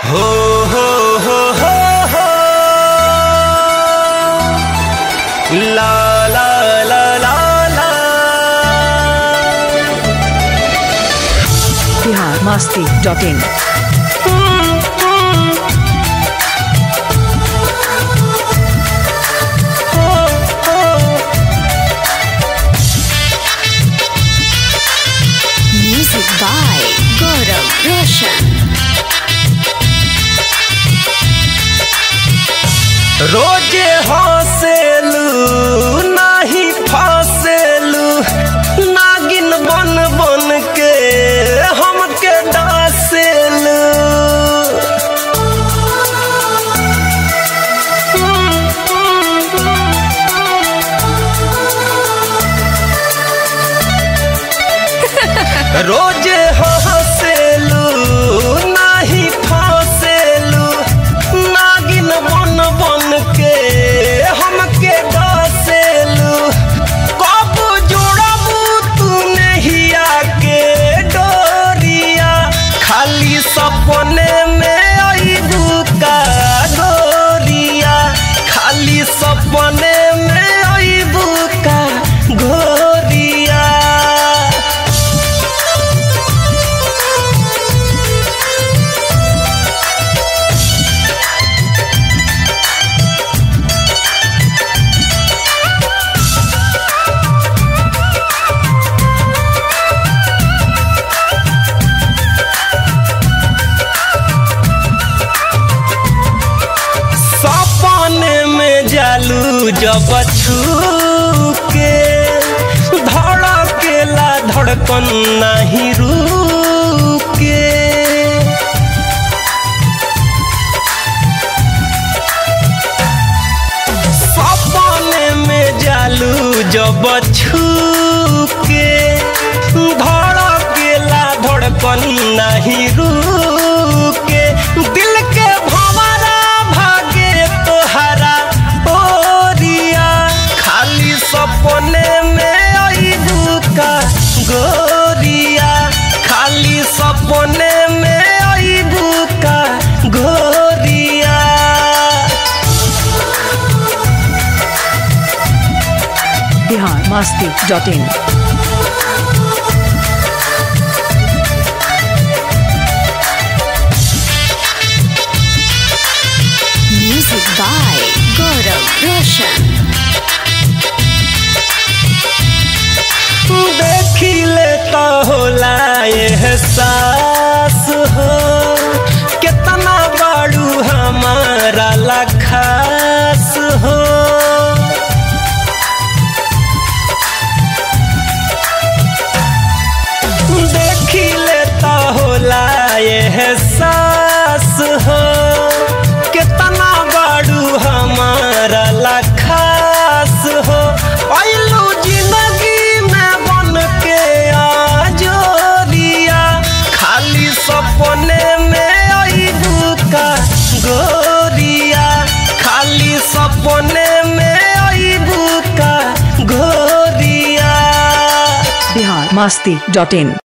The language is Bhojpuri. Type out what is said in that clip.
हो हो हो हो हो ला ला ला ला ला Bihar Masti dot in Music by Gaurav Roshan. रोजे हंसेलू नाही फसेलू नागिन बन बन के हमके डासेलू रोजे हंसेलू नाही फसेलू नागिन बन बन के हमके डसेलू कब जोड़बू तू नहिया के डोरिया खाली सपने में अइबू का गोरिया खाली सपने में अइबू का गोरिया सपने में जालू जब छू के धड़केला धड़कन नहीं रुके सपने में जालू जब छू के धड़केला धड़कन नहीं रुके दिल के भंवरा भागे तोहरा ओरिया खाली सपने में अइबू का गोरिया खाली सपने में अइबू का गोरिया Bihar Masti dot in Music by Gaurav Roshan. देखी लेता होला एहसास हो कितना बाड़ू हमारा लखास हो देखी लेता होला एहसास हो कितना बाड़ू हमारा लखास हो अइलू जिंदगी में बन के आजोरिया खाली सपने में अइबू का गोरिया खाली सपने में अइबू का गोरिया बिहार मस्ती डॉट इन